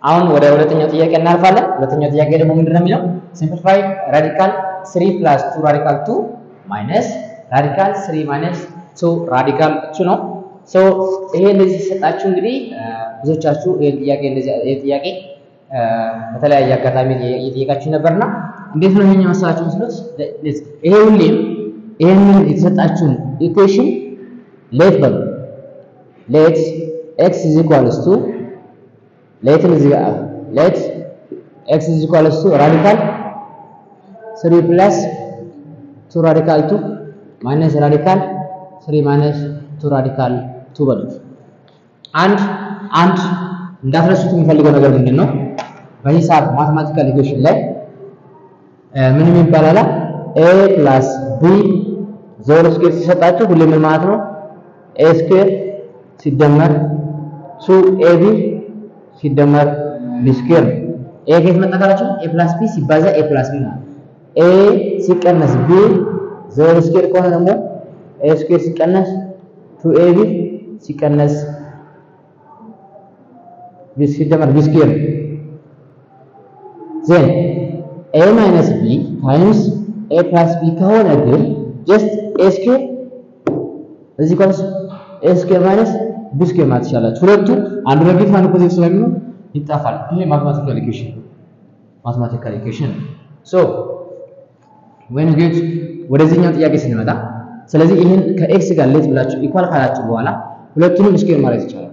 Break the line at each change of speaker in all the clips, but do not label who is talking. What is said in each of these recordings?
አሁን ወደ ሁለተኛው ጥያቄ እናልፋለን። ሁለተኛው ጥያቄ ደግሞ ምንድን ነው የሚለው ሲምፕሊፋይ ራዲካል 3 ፕላስ 2 ራዲካል 2 ማይነስ ራዲካል 3 ማይነስ 2 ራዲካል 2 ነው። ሶ ይሄ እንደዚህ ሲሰጣችሁ እንግዲህ ብዙዎቻችሁ ይሄን ጥያቄ እንደዚህ ይሄ ጥያቄ በተለያየ አጋጣሚ እየጠየቃችሁ ነበርና እንዴት ነው ይሄኛው መሰላችሁ መስሎት ይሄ ሁሌም ይሄንን የተሰጣችሁን ኢኩዌሽን ሌት በሉ ሌት ኤክስ ኢዝ ኢኳልስ ቱ ሌትን እዚህ ጋር ሌት ኤክስ ኢዝ ኢኳልስ ቱ ራዲካል 3 ፕላስ 2 ራዲካል 2 ማይነስ ራዲካል 3 ማይነስ 2 ራዲካል 2 በሉት። አንድ አንድ እንዳትረሱት የሚፈልገው ነገር ምንድን ነው? በሂሳብ ማትማቲካል ኢኩዌሽን ላይ ምንም ይባላል ኤ ፕላስ ቢ ዞሮ ስኩዌር ሲሰጣችሁ ሁሌ ምን ማለት ነው? ኤ ስኩዌር ሲደመር ቱ ኤቢ ሲደመር ቢ ስኩዌር ነው። ኤ ከየት መጣ ካላችሁ ኤ ፕላስ ቢ ሲባዛ ኤ ፕላስ ቢ ማለት ኤ ሲቀነስ ቢ ዞሮ ስኩዌር ከሆነ ደግሞ ኤ ስኩዌር ሲቀነስ ቱ ኤቢ ሲቀነስ ቢ ሲደመር ቢ ስኩዌር ነው። ዜን ኤ ማይነስ ቢ ታይምስ ኤ ፕላስ ቢ ከሆነ ግን ጀስት ኤ ስኩዌር እዚህ ኮንስ ኤ ስኩዌር ማይነስ ቢ ስኩዌር ማለት ትችላላችሁ። ሁለቱ አንዱ ኔጌቲቭ አንዱ ፖዚቲቭ ስለሚሆን ይጣፋል። ይሄ ማትማቲካል ኢኩዌሽን ማትማቲካል ኢኩዌሽን ሶ when you get ወደዚህኛው ጥያቄ ስንመጣ ስለዚህ ይህን ከኤክስ ጋር ሌት ብላችሁ ኢኳል ካላችሁ በኋላ ሁለቱንም ስኩዌር ማለት ይቻላል።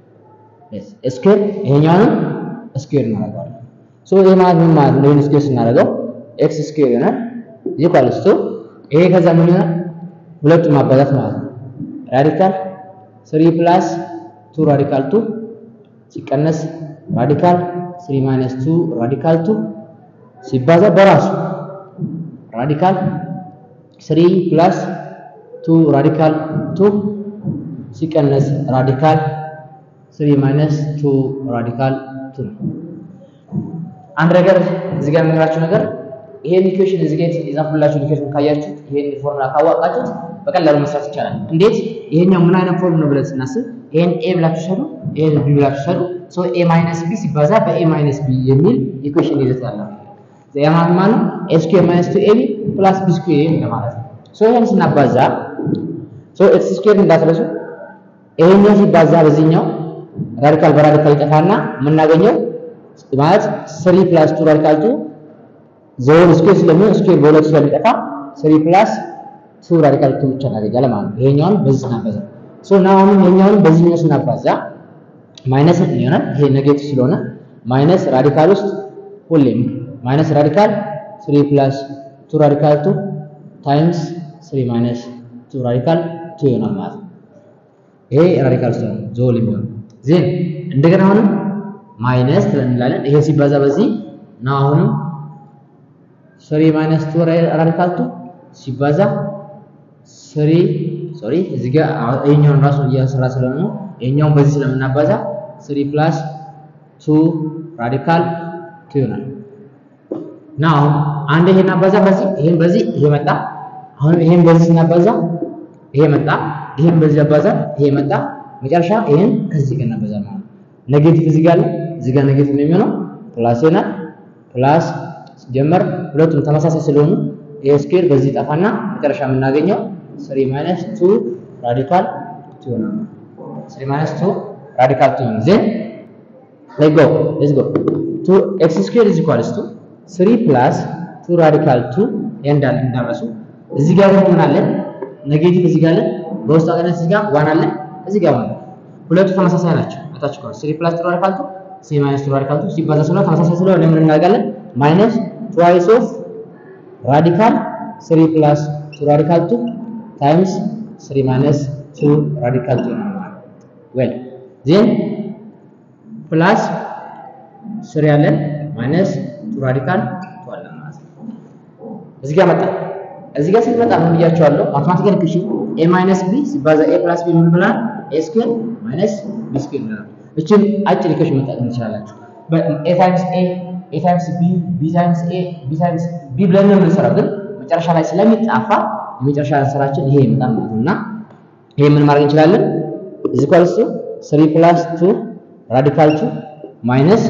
ስኩዌር ይሄኛውንም ስኩዌር እናደርገዋለን። ሶ ይሄ ማለት ምን ማለት ነው? ይሄን ስኩዌር ስናደርገው ኤክስ ስኩዌር ይሆናል ኢኳልስ ቱ ይሄ ከዛ ምን ይሆናል? ሁለቱም ማባዛት ማለት ነው። ራዲካል 3 ፕላስ 2 ራዲካል 2 ሲቀነስ ራዲካል 3 ማይነስ 2 ራዲካል 2 ሲባዛ በራሱ ራዲካል 3 ፕላስ 2 ራዲካል 2 ሲቀነስ ራዲካል 3 ማይነስ 2 ራዲካል 2 ነው። አንድ ነገር እዚህ ጋር የምነግራችሁ ነገር ይሄን ኢኩዌሽን እዚህ ጋር የጻፍኩላችሁን ኢኩዌሽን ካያችሁት ይሄን ፎርሙላ ካወቃችሁት በቀላሉ መስራት ይቻላል። እንዴት? ይሄኛው ምን አይነት ፎርም ነው ብለን ስናስብ ይሄን ኤ ብላችሁ ሰዱ፣ ይሄን ቢ ብላችሁ ሰዱ። ሶ ኤ ማይነስ ቢ ሲባዛ በኤ ማይነስ ቢ የሚል ኢኩዌሽን ይዘት ያለው ያ ማለት ማለት ኤ ስኩዌር ማይነስ ቱ ኤቢ ፕላስ ቢ ስኩዌር እንደማለት ነው። ሶ ይሄን ስናባዛ ሶ ኤክስ ስኩዌር እንዳትረሱ። ይሄኛው ሲባዛ በዚህኛው ራዲካል በራዲካል ይጠፋና የምናገኘው ማለት 3 ፕላስ 2 ራዲካል 2 ዞን ስኩዌር ስለሚሆን ስኩዌር በሁለት ስለሚጠፋ 3 ፕላስ 2 ራዲካል 2 ብቻ እናገኛለን ማለት ነው። ይሄኛውን በዚህ ስናባዛ ሶ ናው አሁን ይሄኛውን በዚህኛው ስናባዛ ማይነስ ይሆናል። ይሄ ኔጌቲቭ ስለሆነ ማይነስ ራዲካል ውስጥ ሁሌም ማይነስ ራዲካል 3 ፕላስ 2 ራዲካል 2 ታይምስ 3 ማይነስ 2 ራዲካል 2 ይሆናል ማለት ነው። ይሄ ራዲካል ውስጥ ነው ዞል የሚሆነው ዜን እንደገና አሁንም ማይነስ እንላለን። ይሄ ሲባዛ በዚህ ነው። አሁንም 3 ማይነስ 2 ራዲካል 2 ሲባዛ 3 ሶሪ እዚህ ጋር ይሄኛውን ራሱ እያሰራ ስለሆነ ነው። ይሄኛውን በዚህ ስለምናባዛ 3 ፕላስ 2 ራዲካል 2 ይሆናል። ናው አንድ ይሄን አባዛ በዚህ ይሄን በዚህ ይሄ መጣ። አሁን ይሄን በዚህ ስናባዛ ይሄ መጣ። ይሄን በዚህ አባዛ ይሄ መጣ። መጨረሻ ይሄን ከዚህ ጋር እናባዛ ማለት ነው። ኔጌቲቭ እዚህ ጋር አለ። እዚህ ጋር ኔጌቲቭ ነው የሚሆነው። ፕላስ ይሆናል። ፕላስ ሲጀመር ሁለቱም ተመሳሳይ ስለሆኑ ይሄ ስኩዌር በዚህ ጠፋና መጨረሻ የምናገኘው 3 ማይነስ 2 ራዲካል 2 ይሆናል። 3 ማይነስ 2 ራዲካል 2 ይሆናል። ዜን ሌትስ ጎ ሌትስ ጎ 2 ኤክስ ስኩዌር ኢዝ ኢኳልስ ቱ 3 ፕላስ 2 ራዲካል 2 እንዳለ እንዳረሱ እዚህ ጋር ደግሞ ምን አለ? ኔጌቲቭ እዚህ ጋር አለ። በውስጥ አገነት እዚህ ጋር ዋን አለ። እዚህ ጋር ዋን ሁለቱ ተመሳሳይ ናቸው። አታች ኮርስ 3 ፕላስ 2 ራዲካል 2 3 ማይነስ 2 ራዲካል 2 ሲባዛ ስለሆነ ተመሳሳይ ስለሆነ ምን እናደርጋለን? ማይነስ ትዋይስ ኦፍ ራዲካል 3 ፕላስ 2 ራዲካል 2 ታይምስ 3 ማይነስ 2 ራዲካል 2 ነው ማለት ዌል ዜን ፕላስ 3 ያለን ማይነስ 2 ራዲካል 2 አለ ማለት ነው። እዚህ ጋር መጣ። እዚህ ጋር ስትመጣ ምን ብያቸዋለሁ? ማትማቲካል ኢኩዌሽን ኤ ማይነስ ቢ ሲባዛ ኤ ፕላስ ቢ ምን ብላል? ኤ ስኩዌር ማይነስ ቢ ስኩዌር ብለናል። እችን አጭር ኢኩዌሽን መጠቀም ትችላላችሁ። ኤ ታይምስ ኤ ኤ ታይምስ ቢ ቢ ታይምስ ኤ ቢ ታይምስ ቢ ብለን ነው የምንሰራው፣ ግን መጨረሻ ላይ ስለሚጣፋ የመጨረሻ ስራችን ይሄ ይመጣል ማለት ነው። እና ይሄ ምን ማድረግ እንችላለን? እዚህ ኳልስ 3 ፕላስ 2 ራዲካል 2 ማይነስ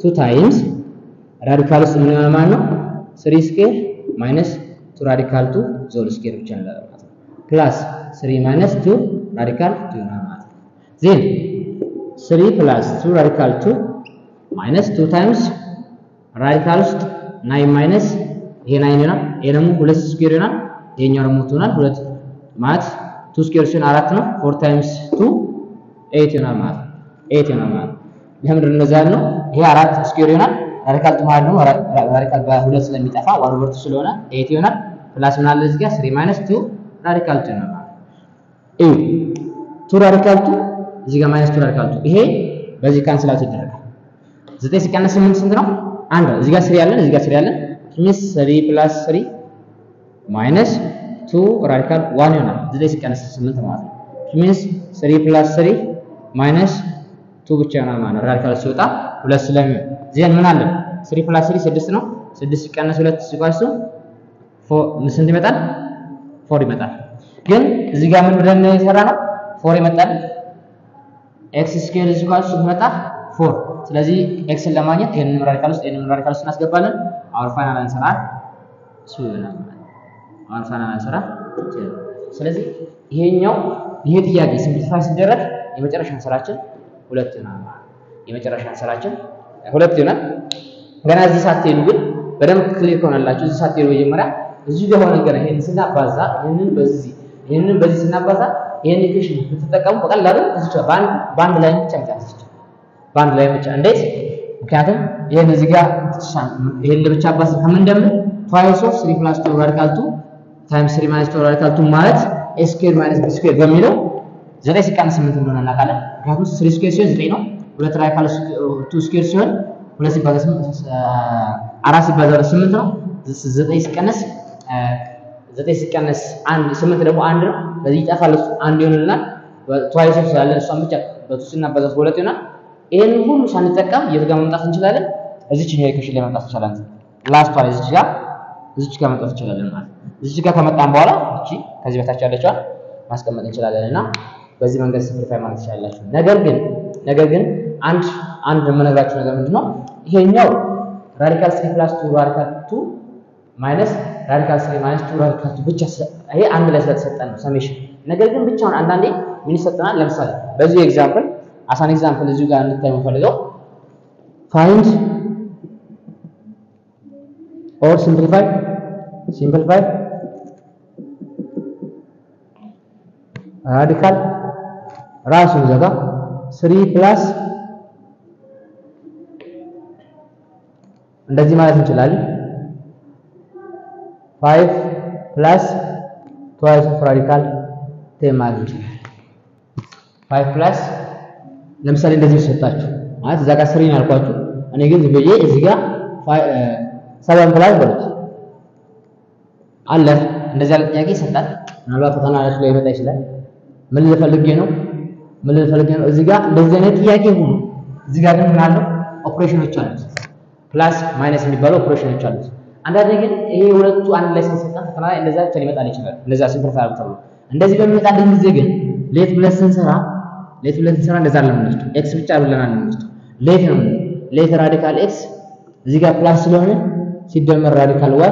ቱ ታይምስ ራዲካል ውስጥ ምን ይሆናል ማለት ነው? ስሪ ስኬር ማይነስ ቱ ራዲካል ቱ ዞል ስኬር ብቻ ነው ማለት ነው። ፕላስ ስሪ ማይነስ ቱ ራዲካል ቱ ይሆናል ማለት ነው። ዜን ስሪ ፕላስ ቱ ራዲካል ቱ ማይነስ ቱ ታይምስ ራዲካል ውስጥ ናይን ማይነስ ይሄ ናይን ይሆናል። ይሄ ደግሞ ሁለት ስኩዌር ይሆናል። ይሄኛው ደግሞ ቱ ይሆናል። ሁለት ማለት ቱ ስኩዌር ሲሆን አራት ነው። ፎር ታይምስ ቱ ኤይት ይሆናል ማለት ነው። ኤይት ይሆናል ማለት ነው። ለምንድን ነው እንደዛ ያልነው? ይሄ አራት ስኩዌር ይሆናል። ራዲካል ቱ ማለት ነው ራዲካል በሁለት ስለሚጠፋ ዋን ኦቨር ቱ ስለሆነ ኤይት ይሆናል። ፕላስ ምን አለ እዚህ ጋር ስሪ ማይነስ ቱ ራዲካል ቱ ይሆናል ማለት ነው። እዩ ቱ ራዲካል ቱ እዚህ ጋር ማይነስ ቱ ራዲካል ቱ ይሄ በዚህ ካንስል አውት ይደረጋል። ዘጠኝ ሲቀነስ ስምንት ስንት ነው? አንድ ነው። እዚህ ጋር ስሪ ያለን እዚህ ጋር ስሪ ያለን ሚስ ስሪ ፕላስ ስሪ ማይነስ ቱ ራዲካል ዋን ይሆናል። ዘጠኝ ሲቀነስ ስምንት ማለት ነው። ሚስ ስሪ ፕላስ ስሪ ማይነስ ቱ ብቻ ይሆናል ማለት ነው። ራዲካል ሲወጣ ሁለት ስለሚሆን ዜን ምን አለ? ስሪ ፕላስ ስሪ ስድስት ነው። ስድስት ሲቀነስ ሁለት ሲቋሱ ስንት ይመጣል? ፎር ይመጣል። ግን እዚህ ጋር ምን ብለን የሰራ ነው? ፎር ይመጣል። ኤክስ ስኬር ሲቋሱ ይመጣ ፎር ስለዚህ ኤክስን ለማግኘት ይሄንን ራዲካል ውስጥ ይሄንን ራዲካል ውስጥ እናስገባለን። አወር ፋይናል አንሰራ ቱ ይሆናል። አወር ፋይናል አንሰራ ስለዚህ ይሄኛው ይሄ ጥያቄ ሲምፕሊፋይ ሲደረግ የመጨረሻ አንሰራችን ሁለት ይሆናል። የመጨረሻ አንሰራችን ሁለት ይሆናል። ገና እዚህ ሳትሄዱ ግን በደንብ ክሊር ከሆነላችሁ እዚህ ሳትሄዱ መጀመሪያ እዚህ ጋር ሆነ ገና ይሄንን ስናባዛ ይሄንን በዚህ ይሄንን በዚህ ስናባዛ ይሄን ኢኩዌሽን ብትጠቀሙ በቀላሉ እዚህ በአንድ በአንድ ላይ ብቻ መጨረስ ይችላል። በአንድ ላይ ብቻ እንዴት? ምክንያቱም ይሄን እዚህ ጋር ይሄን ለብቻ አባስ ከምንደምር ፋይስ ኦፍ 3 ፕላስ 2 ራዲካል 2 ታይምስ 3 ማይነስ 2 ራዲካል 2 ማለት ኤ ስኩዌር ማይነስ ቢ ስኩዌር በሚለው 9 ሲቀነስ 8 እንደሆነ እናውቃለን። ምክንያቱም 3 ስኩዌር ሲሆን 9 ነው። ሁለት ራዲካል 2 ስኩዌር ሲሆን ሁለት ሲባዛ 8 አራት ሲባዛ 8 ነው። 9 ሲቀነስ 9 ሲቀነስ 1 8 ደግሞ አንድ ነው። በዚህ ይጠፋል። እሱ አንድ ይሆንልናል። ትዋይስ ኦፍ ስላለን እሷን ብቻ በቱ ስናባዛ በሁለት ይሆናል። ይሄን ሁሉ ሳንጠቀም የት ጋር መምጣት እንችላለን? እዚች ነው ኢኩዌሽን ላይ መምጣት እንችላለን። ላስቷ እዚች ጋር እዚች ጋር መምጣት እንችላለን ማለት እዚች ጋር ከመጣን በኋላ እቺ ከዚህ በታች ያለችዋን ማስቀመጥ እንችላለን እና በዚህ መንገድ ሲምፕሊፋይ ማለት ትችላላችሁ። ነገር ግን ነገር ግን አንድ አንድ የምነግራችሁ ነገር ምንድነው ይሄኛው ራዲካል 3 ፕላስ 2 ራዲካል 2 ማይነስ ራዲካል 3 ማይነስ 2 ራዲካል 2 ብቻ ይሄ አንድ ላይ ስለተሰጠን ነው ሰሜሽን። ነገር ግን ብቻውን አንዳንዴ ምን ይሰጠናል? ለምሳሌ በዚህ ኤግዛምፕል አሳን ኤግዛምፕል እዚሁ ጋር እንድታይ የምፈልገው ፋይንድ ኦር ሲምፕሊፋይ ሲምፕሊፋይ ራዲካል ራሱን ዘጋ 3 ፕላስ እንደዚህ ማለት እንችላለን 5 ፕላስ ትዋይስ ኦፍ ራዲካል ቴን ማለት እንችላለን 5 ፕላስ ለምሳሌ እንደዚህ ሰጣችሁ ማለት እዛ ጋር ስሪ ነው ያልኳችሁ። እኔ ግን ዝም ብዬ እዚህ ጋር ሰቨን ፕላስ በሉት አለ። እንደዚህ ያለ ጥያቄ ይሰጣል። ምናልባት ፈተና ላይ ላይ ይመጣ ይችላል። ምን ልፈልጌ ነው? ምን ልፈልጌ ነው? እዚህ ጋር እንደዚህ አይነት ጥያቄ ሁሉ እዚህ ጋር ግን ምን አለው? ኦፕሬሽኖች አሉት። ፕላስ ማይነስ የሚባሉ ኦፕሬሽኖች አሉት። አንዳንዴ ግን ይሄ ሁለቱ አንድ ላይ ስንሰጣን ፈተና ላይ እንደዛ ብቻ ሊመጣል ይችላል። እንደዛ ሲምፕሊፋይ ተብሎ እንደዚህ በሚመጣልን ጊዜ ግን ሌት ብለን ስንሰራ ሌት ብለን ስንሰራ እንደዛ አይደለም የምንወስደው። ኤክስ ብቻ ብለን የምንወስደው ሌት ነው። ሌት ራዲካል ኤክስ እዚህ ጋር ፕላስ ስለሆነ ሲደመር ራዲካል ዋይ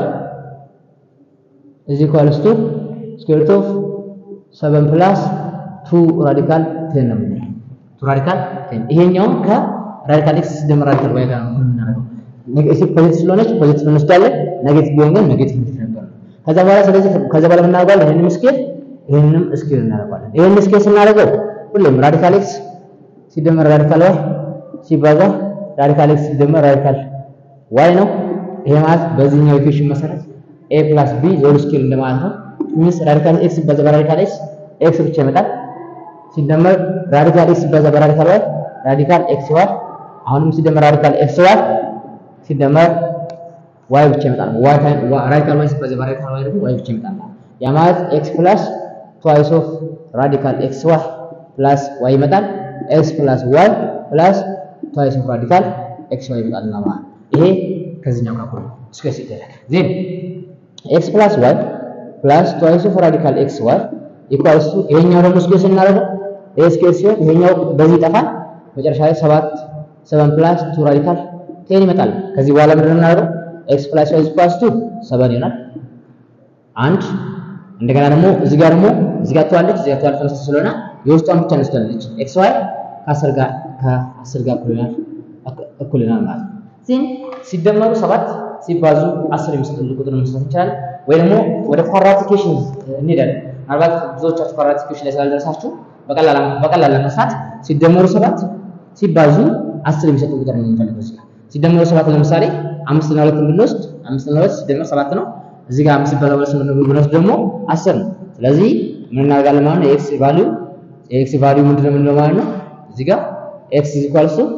እዚህ ኳልስ ቱ ስኩዌር ሩት ኦፍ 7 ፕላስ 2 ራዲካል 10 ነው የምንለው። 2 ራዲካል 10 ይሄኛውም ከራዲካል ኤክስ ሲደመር ራዲካል ዋይ ጋር ነው የምናደርገው። ኔጌቲቭ ፖዚቲቭ ስለሆነች ፖዚቲቭ እንወስዳለን። ኔጌቲቭ ቢሆን ግን ኔጌቲቭ ነበር። ከዛ በኋላ ስለዚህ ከዛ በኋላ የምናደርገዋለን ይሄንን ስኬል ይሄንንም ስኬል እናደርገዋለን። ይሄንን ስኬል ስናደርገው ሁሌም ራዲካል ኤክስ ሲደመር ራዲካል ዋይ ሲባዛ ራዲካል ኤክስ ሲደመር ራዲካል ዋይ ነው። ይሄ ማለት በዚህኛው ኢኩዌሽን መሰረት ኤ ፕላስ ቢ ዞል ስኬል እንደማለት ነው። ሚንስ ራዲካል ኤክስ ሲባዛ በራዲካል ኤክስ ኤክስ ብቻ ይመጣል። ሲደመር ራዲካል ኤክስ ሲባዛ በራዲካል ዋይ ራዲካል ኤክስ ዋይ አሁንም ሲደመር ራዲካል ኤክስ ዋይ ሲደመር ዋይ ብቻ ይመጣል። ዋይ ራዲካል ዋይ ሲባዛ በራዲካል ዋይ ደግሞ ዋይ ብቻ ይመጣል። ያ ማለት ኤክስ ፕላስ ትዋይስ ኦፍ ራዲካል ኤክስ ዋይ ፕላስ ዋይ ይመጣል። ኤክስ ፕላስ ዋይ ፕላስ ትዋይስ ኦፍ ራዲካል ኤክስ ዋይ ይመጣል እና ማለት ይሄ ከዚህኛው ጋር ሁሉ ስኩዌር ሲደረግ ዜን ኤክስ ፕላስ ዋይ ፕላስ ትዋይስ ኦፍ ራዲካል ኤክስ ዋይ ኢኳልስ ቱ ይሄኛው ደግሞ ስኩዌር ስናደርገው ይሄ ስኩዌር ሲሆን ይሄኛው በዚህ ይጠፋል። መጨረሻ ላይ ሰባት ሰቨን ፕላስ ቱ ራዲካል ቴን ይመጣል። ከዚህ በኋላ ምንድን ነው የምናደርገው? ኤክስ ፕላስ ዋይ ኢኳልስ ቱ ሰቨን ይሆናል። አንድ እንደገና ደግሞ እዚህ ጋር ደግሞ እዚህ ጋር ትዋለች እዚህ ጋር ትዋለች ተመሳሳይ ስለሆነ የውስጧን ብቻ እንወስዳለች። ኤክስ ዋይ ከአስር ጋር ከአስር ጋር እኩል ይሆናል እኩል ይሆናል ማለት ነው። ዜን ሲደመሩ ሰባት ሲባዙ አስር የሚሰጡን ቁጥር መስራት እንችላለን። ወይ ደግሞ ወደ ኳድራቲኬሽን እንሄዳለን። ምናልባት ብዙዎቻችሁ ኳድራቲኬሽን ላይ ስላልደረሳችሁ በቀላል በቀላል ለመስራት ሲደመሩ ሰባት ሲባዙ አስር የሚሰጡ ቁጥር ነው የምንፈልገው እዚህ ጋር ሲደመሩ ሰባት ለምሳሌ አምስት እና ሁለትን ብንወስድ አምስት እና ሁለት ሲደመር ሰባት ነው። እዚህ ጋር አምስት ሲባዛ ሁለት ብንወስድ ደግሞ አስር ነው። ስለዚህ ምን እናደርጋለን ማለት ነው? የኤክስ ቫልዩ የኤክስ ቫልዩ ምንድን ነው የምንለው ማለት ነው? እዚህ ጋር ኤክስ ኢዝ ኢኳልስ ቱ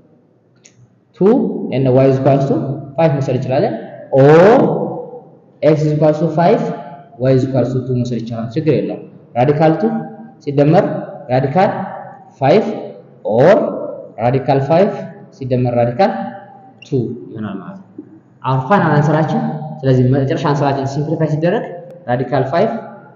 ቱ ኤንድ ዋይ ኢዝ ኢኳልስ ቱ ፋይቭ መውሰድ እንችላለን። ኦር ኤክስ ኢዝ ኢኳልስ ቱ ፋይቭ ዋይ ኢዝ ኢኳልስ ቱ ቱ መውሰድ ይቻላል። ችግር የለውም። ራዲካል ቱ ሲደመር ራዲካል ፋይቭ ኦር ራዲካል ፋይቭ ሲደመር ራዲካል ቱ ይሆናል ማለት ነው። አሁን ፋይናል አንሰራችን ስለዚህ መጨረሻ አንሰራችን ሲምፕሊፋይ ሲደረግ ራዲካል ፋይቭ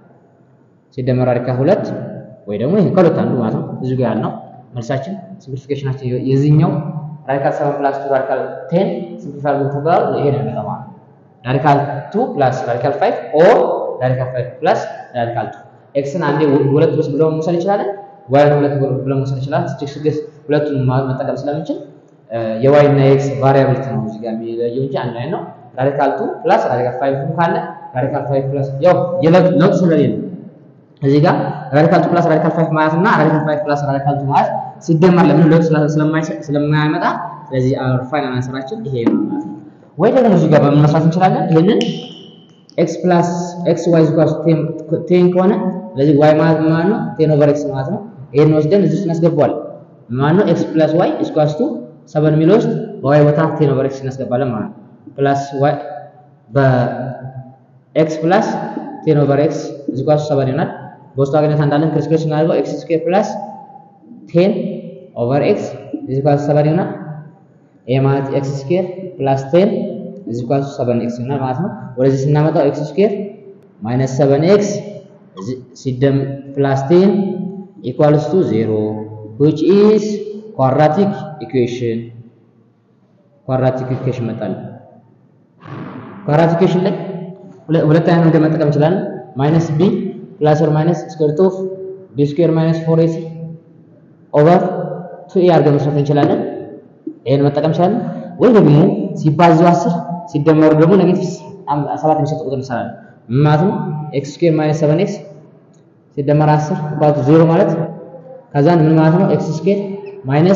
ሲደመር ራዲካል ሁለት ወይ ደግሞ ይሄ ከሁለት አንዱ ማለት ነው። እዚሁ ጋር ያልነው መልሳችን ሲምፕሊፊኬሽናችን የዚህኛው ራዲካል ሰቨን ፕላስ ቱ ራዲካል ቴን ሲምፕሊፋይ ተባለ ይሄ ነው የሚመጣው ማለት ነው። ራዲካል ቱ ፕላስ ራዲካል ፋይቭ ኦር ራዲካል ፋይቭ ፕላስ ራዲካል ቱ ኤክስን አንዴ ሁለት ብስ ብለው መውሰድ ይችላለን። ዋይን ሁለት ብለው መውሰድ ይችላል። ስድስት ሁለቱን መጠቀም ስለምንችል የዋይ እና የኤክስ ቫሪያብሊቲ ነው እዚህ ጋር የሚለየው እንጂ አንድ አይነት ነው። ራዲካል ቱ ፕላስ ራዲካል ፋይቭ ካለ ራዲካል ፋይቭ ፕላስ ያው የለውጥ ስለሌለ እዚህ ጋር ራዲካል ቱ ፕላስ ራዲካል ፋይቭ ማለት እና ራዲካል ፋይቭ ፕላስ ራዲካል ቱ ማለት ሲደመር ለምን ለውጥ ስለማያመጣ ስለዚህ አወር ፋይናል አንሰራችን ይሄ ነው ማለት ነው። ወይ ደግሞ እዚህ ጋር በምን መስራት እንችላለን? ይሄንን ኤክስ ፕላስ ኤክስ ዋይ ኢኳልስ ቴን ከሆነ ስለዚህ ዋይ ማለት ማለት ነው ቴን ኦቨር ኤክስ ማለት ነው። ይሄን ወስደን እዚህ ውስጥ እናስገባዋለን ማለት ነው ኤክስ ፕላስ ዋይ ኢኳልስ ቱ ሰቨን የሚለው ውስጥ በዋይ ቦታ ቴን ኦቨር ኤክስ እናስገባለን ማለት ነው። ፕላስ ዋይ በኤክስ ፕላስ ቴን ኦቨር ኤክስ ኢኳልስ ሰቨን ይሆናል። በውስጡ አግኝታ እንዳለን ክሪስክሪስ እናደርገው ኤክስ ስኩዌር ፕላስ ቴን ኦቨር ኤክስ ኢኳልስ ሰቨን ይሆናል። ይሄ ማለት ኤክስ ስኩዌር ፕላስ ቴን ኢኳልስ ሰቨን ኤክስ ይሆናል ማለት ነው። ወደዚህ ስናመጣው ኤክስ ስኩዌር ማይነስ ሰቨን ኤክስ ሲደም ፕላስ ቴን ኢኳልስ ቱ ዜሮ which is quadratic equation quadratic equation መጣል quadratic equation ላይ ሁለት አይነት መንገድ መጠቀም እንችላለን ማይነስ ቢ ፕላስ ኦር ማይነስ ስኩዌር ሩት ኦፍ ቢ ስኩዌር ማይነስ ፎር ኤሲ ኦቨር ቱ ኤ አድርገን መስራት እንችላለን። ይሄን መጠቀም እንችላለን። ወይ ደግሞ ሲባዙ አስር ሲደመሩ ደግሞ ኔጌቲቭ ሰባት የሚሰጥ ቁጥር እንሰራለን። ምን ማለት ነው? ኤክስ ስኩዌር ማይነስ ሰቨን ኤክስ ሲደመር አስር ባቱ ዜሮ ማለት ከዛን ምን ማለት ነው? ኤክስ ስኩዌር ማይነስ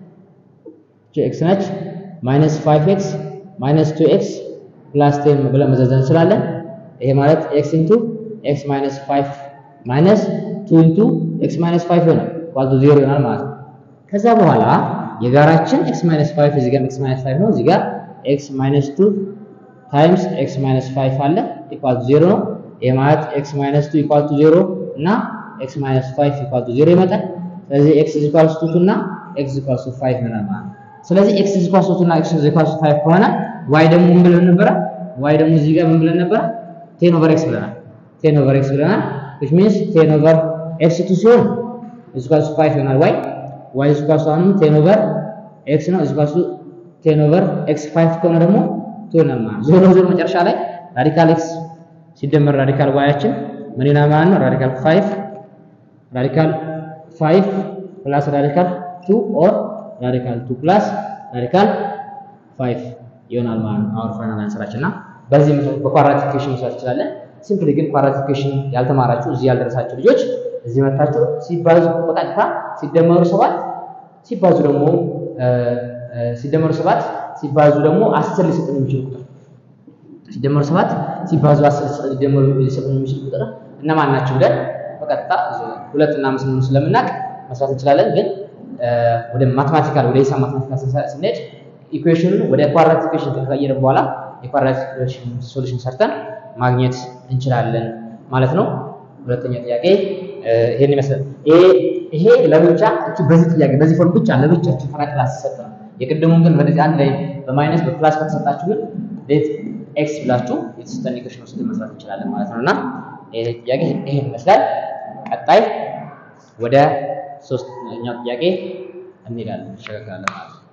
ኤክስ ነች ማይነስ ፋይቭ ኤክስ ማይነስ ቱ ኤክስ ፕላስ ቴን ብለን መዘዘን እንችላለን። ይሄ ማለት ኤክስ ኢንቱ ኤክስ ማይነስ ፋይቭ ማይነስ ቱ ኢንቱ ኤክስ ማይነስ ፋይቭ ይሆናል ባቱ ዜሮ ይሆናል ማለት ነው። ከዛ በኋላ የጋራችን ኤክስ ማይነስ ፋይቭ እዚህ ጋር ኤክስ ማይነስ ፋይቭ ነው። እዚህ ጋር ኤክስ ማይነስ ቱ ታይምስ ኤክስ ማይነስ ፋይቭ አለ ኢኳል ቱ ዜሮ ነው። ይሄ ማለት ኤክስ ማይነስ ቱ ኢኳል ቱ ዜሮ እና ኤክስ ማይነስ ፋይቭ ኢኳል ቱ ዜሮ ይመጣል። ስለዚህ ኤክስ ኢኳል ቱ ቱ እና ኤክስ ኢኳል ቱ ፋይቭ ይሆናል ማለት ነው። ስለዚህ ኤክስ ኢኳል ቱ ቱ እና ኤክስ ኢኳል ቱ ፋይቭ ከሆነ ዋይ ደግሞ ምን ብለን ነበረ? ዋይ ደግሞ እዚህ ጋር ምን ብለን ነበረ? ቴን ኦቨር ኤክስ ብለናል። ቴን ኦቨር ኤክስ ብለናል። which means ቴን ኦቨር ኤክስ ቱ ሲሆን ኢኳል ቱ ፋይቭ ይሆናል ዋይ ዋይ ኢኳል ቱ አሁንም ቴን ኦቨር ኤክስ ነው ኢኳል ቱ ቴን ኦቨር ኤክስ ፋይቭ ከሆነ ደግሞ ቱ ይሆናል ማለት ዞሮ ዞሮ መጨረሻ ላይ ራዲካል ኤክስ ሲደመር ራዲካል ዋያችን ምን ይሆናል ማለት ነው? ራዲካል ፋይቭ ራዲካል ፋይቭ ፕላስ ራዲካል ቱ ኦር ራዲካል ቱ ፕላስ ራዲካል ፋይቭ ይሆናል ማለት ነው። አወር ፋይናል አንሰራችን እና በዚህ መሰረት በኳድራቲፊኬሽን መስራት እንችላለን። ሲምፕሊ ግን ኳድራቲፊኬሽን ያልተማራችሁ እዚህ ያልደረሳችሁ ልጆች እዚህ መታችሁ ሲባዙ በቀጥታ ሲደመሩ ሰባት ሲባዙ ደግሞ ሲደመሩ ሰባት ሲባዙ ደግሞ አስር ሊሰጥን የሚችል ቁጥር ሲደመሩ ሰባት ሲባዙ አስር ሊደመሩ ሊሰጥን የሚችል ቁጥር እነማን ናቸው ብለን በቀጥታ ሁለት እና አምስት መሆኑን ስለምናውቅ መስራት እንችላለን። ግን ወደ ማትማቲካል ወደ ሂሳብ ማትማቲካል ስንሄድ ኢኩዌሽኑን ወደ ኳድራቲፊኬሽን ከቀየርን በኋላ የኳድራቲፊኬሽን ሶሉሽን ሰርተን ማግኘት እንችላለን ማለት ነው። ሁለተኛ ጥያቄ ይሄን ይመስላል። ይሄ ለብቻ እቺ በዚህ ጥያቄ በዚህ ፎርም ብቻ ለብቻ እቺ ፈራ ክላስ ተሰጠ ነው። የቅድሙን ግን በዚህ አንድ ላይ በማይነስ በፕላስ ከተሰጣችሁ ግን ሌት ኤክስ ብላችሁ የተሰጠን ኢኩዌሽን ውስጥ መስራት እንችላለን ማለት ነውና ይሄ ጥያቄ ይሄን ይመስላል። ቀጣይ ወደ ሶስተኛው ጥያቄ እንሄዳለን፣ እንሸጋገራለን ማለት ነው።